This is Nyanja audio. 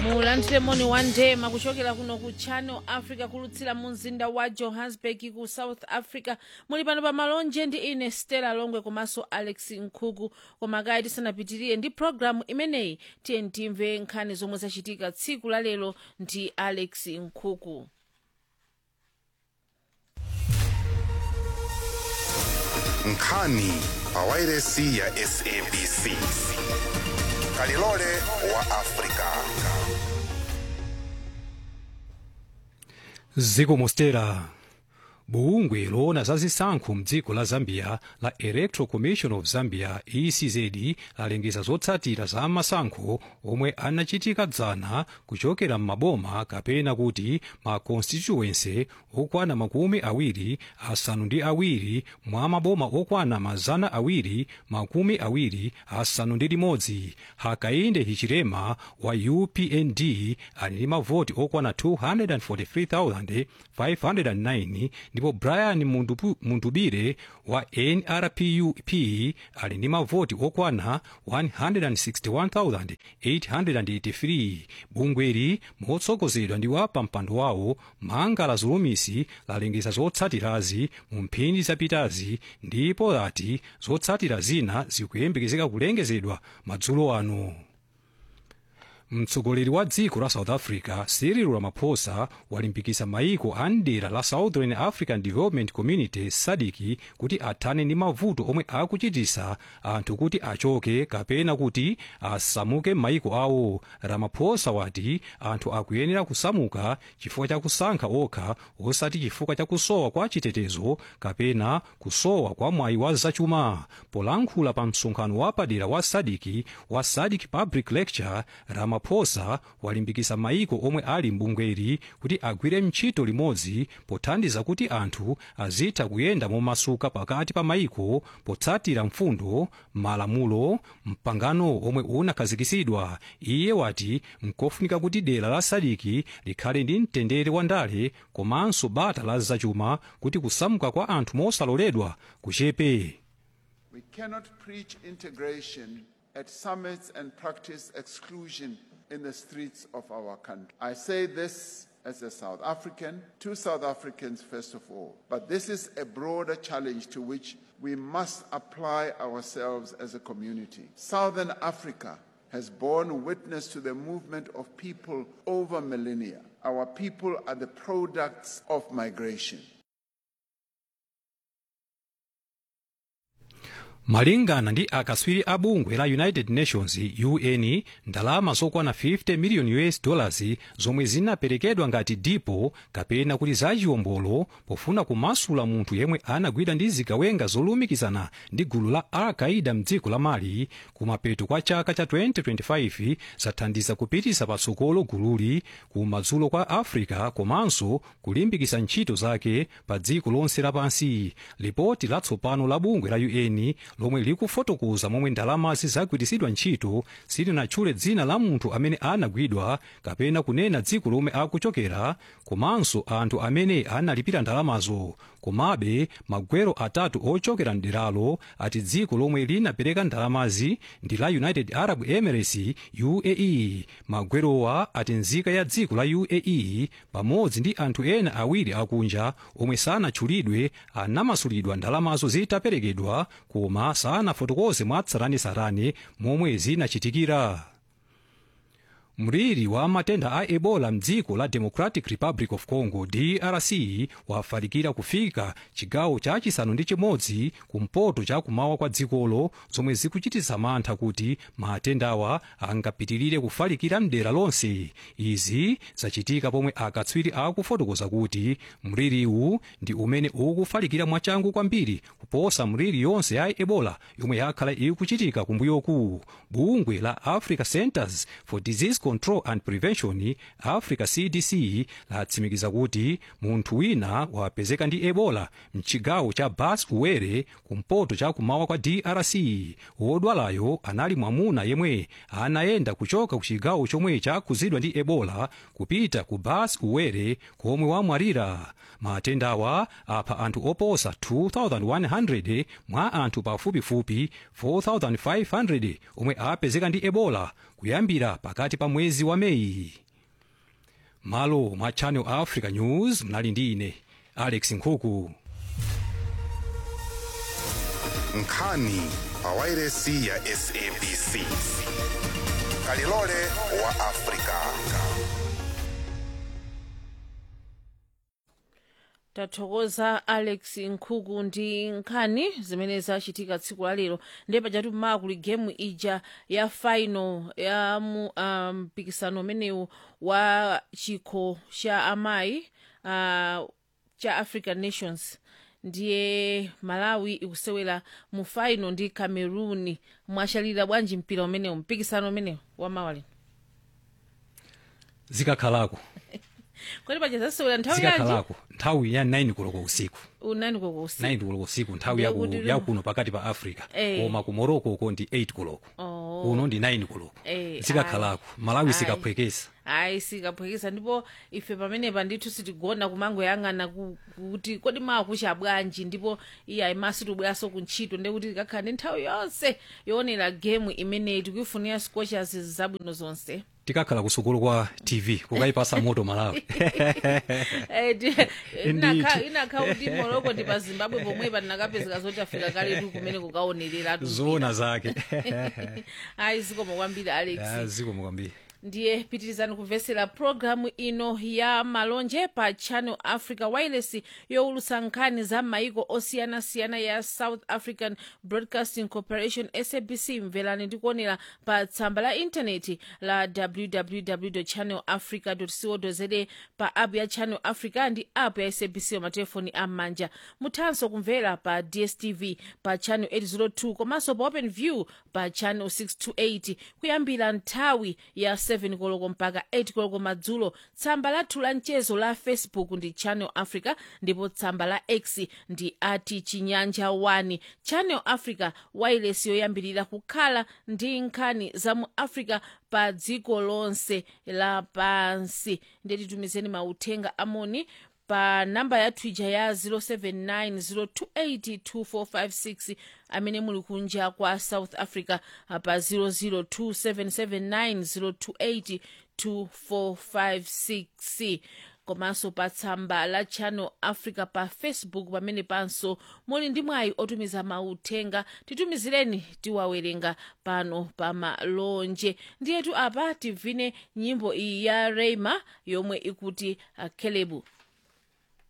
mulandire moni wa ndema kuchokera kuno ku channel africa kulutsira mu mzinda wa johannesburg ku south africa muli pano pa malonje ndi ine stella longwe komanso alex nkhuku koma kaya tisanapitirire ndi programu imeneyi tiye timve nkhani zomwe zachitika tsiku la lero ndi alex nkhuku nkhani pa wairesi ya sabc kalilole wa afrika ziko mostera bungwe loona za zisankho mdziko la zambia la electoral commission of zambia ecz lalengeza zotsatira za masankho omwe anachitika dzana kuchokera m'maboma kapena kuti ma constituency okwana makumi awiri asanu ndi awiri mwa maboma okwana mazana awiri makumi awiri asanu ndi limodzi hakainde hichilema wa upnd ali ndi mavoti okwana 243509 ndipo brian Mundupu- mundubire wa nrpup ali ndi mavoti okwana 161883 bungweli motsogozedwa ndi wa pampando wawo mangala zulumisi lalengeza zotsatirazi mu mphindi zapitazi ndipo lati zotsatira zina zikuyembekezeka kulengezedwa madzulo ano mtsogoleri wa dziko la south africa cyril ramaphosa walimbikitsa maiko a mdera la southern african development community sadc kuti athane ndi mavuto omwe akuchititsa anthu kuti achoke kapena kuti asamuke m'maiko awo ramaphosa wati anthu akuyenera kusamuka chifukwa cha kusankha okha osati chifukwa cha kusowa kwa chitetezo kapena kusowa kwa mwayi wa zachuma polankhula pa msonkhano wapadera wa sadc wa sadc public lecture ramaphosa walimbikitsa maiko omwe ali mbungweri kuti agwire ntchito limodzi pothandiza kuti anthu azitha kuyenda momasuka pakati pa maiko potsatira mfundo malamulo mpangano omwe unakhazikitsidwa iye wati nkofunika kuti dera la sadc likhale ndi mtendere wa ndale komanso bata la zachuma kuti kusamuka kwa anthu mosaloledwa kuchepe We cannot preach integration at summits and practice exclusion in the streets of our country. I say this as a South African, to South Africans first of all. But this is a broader challenge to which we must apply ourselves as a community. Southern Africa has borne witness to the movement of people over millennia. Our people are the products of migration. malingana ndi akatswiri a bungwe la united nations un ndalama zokwana 50 million us dollars zomwe zinaperekedwa ngati dipo kapena kuti zachiwombolo pofuna kumasula munthu yemwe anagwidwa ndi zigawenga zolumikizana ndi gulu la al-qaida mdziko la mali kumapeto kwa chaka cha 2025 zathandiza kupititsa patsogolo gululi kumadzulo kwa africa komanso kulimbikitsa ntchito zake pa dziko lonse lapansi lipoti latsopano la bungwe la un lomwe likufotokoza momwe ndalamazi zagwiritsidwa ntchito silinatchule dzina la munthu amene anagwidwa kapena kunena dziko lomwe akuchokera komanso anthu amene analipira ndalamazo komabe magwero atatu ochokera mderalo ati dziko lomwe linapereka ndalamazi ndi la united arab emirates uae magwerowa ati nzika ya dziko la uae pamodzi ndi anthu ena awiri akunja omwe sanatchulidwe anamasulidwa ndalamazo zitaperekedwa koma sanafotokoze mwatsatanetsatane momwe zinachitikira mliri wa matenda a ebola mdziko la democratic republic of congo drc wafalikira kufika chigawo chachisanu ndi chimodzi kumpoto chakumawa kwa dzikolo zomwe zikuchititsa mantha kuti matendawa angapitirire kufalikira mdera lonse izi zachitika pomwe akatswiri akufotokoza kuti mliriwu ndi umene ukufalikira mwachangu kwambiri kuposa mliri yonse ya ebola yomwe yakhala ikuchitika kumbuyoku bungwe la africa centers for disease control and prevention africa cdc latsimikiza kuti munthu wina wapezeka ndi ebola mchigawo cha bas uwere kumpoto chakumawa kwa drc wodwalayo anali mwamuna yemwe anayenda kuchoka ku chigawo chomwe chakhuzidwa ndi ebola kupita ku bas uwere komwe wamwalira matendawa apha anthu oposa 2100 mwa anthu pafupifupi 4500 omwe apezeka ndi ebola kuyambira pakati pa mwezi wa meyi malo mwa channel africa news mnali ndi ine alex nkhuku nkhani pa wairesi ya sabc kalilole wa afrika tathokoza alex nkhuku ndi nkhani zimene zachitika tsiku la lero ndiye pajatu mmaa kuli gemu ija ya final ya mu ah, mpikisano umenewu wa chikho cha amayi uh, cha african nations ndiye malawi ikusewera mu final ndi cameroon mwachalira bwanji mpira umenewu mpikisano umenewu wa mawa lino zikakhalako kodi paja zasewera nthawi yanji zikakhalako nthawi ya 9 koloko usiku unani koko usiku 9 koloko usiku nthawi Ndiye yaku- kuti lero- yakuno pakati pa africa Eh. koma ku morocco uko ndi 8 koloko Oh. kuno ndi 9 koloko Eh, zikakhalako malawi Ayi. sikaphwekesa ayi sikaphwekesa ndipo ife pamenepa ndithu sitigona kumangoyang'ana ku- kuti kodi makucha bwanji ndipo iye ayimaso tibweranso ku ntchito ndiye kuti tikakhala ndi nthawi yonse yoonera gemu imeneyi tikuifunira scochers zabwino zonse tikakhala kusukulu kwa tv kukayipasa moto malawi Eh, di- Indeed. inakha- inakha kuti moroko ndi pa zimbabwe pomwepa tinakapezeka zoti afika kaletu kumene kukaonereratu zoona zake ayi zikomo kwambiri alex Ya, zikomo kwambiri ndiye pitirizani kumvesera programu ino ya malonje pa channel africa wireless yowulutsa nkhani za maiko osiyanasiyana ya south african broadcasting corporation sabc mverani ndi kuonera pa tsamba la intaneti la www channel africa co za pa app ya channel africa ndi app ya sabc pa matelefoni am'manja muthanso kumvera pa dstv pa channel 802 komanso pa open view pa channel 628 kuyambira nthawi ya 7 koloko mpaka 8 koloko madzulo tsamba lathu la mchezo la facebook ndi channel africa ndipo tsamba la x ndi ati chinyanja 1 channel africa wireless yoyambirira kukhala ndi nkhani za mu africa pa dziko lonse lapansi ndiye titumizeni mauthenga amoni pa namba ya twitter ya 0790282456 amene muli kunja kwa south africa ah, pa 0027790282456 komanso pa tsamba la channel africa pa facebook pamene panso muli ndi mwayi otumiza mauthenga titumizireni tiwawerenga pano pa malonje ndiyetu apa tivine nyimbo iyi ya reima yomwe ikuti uh, kelebu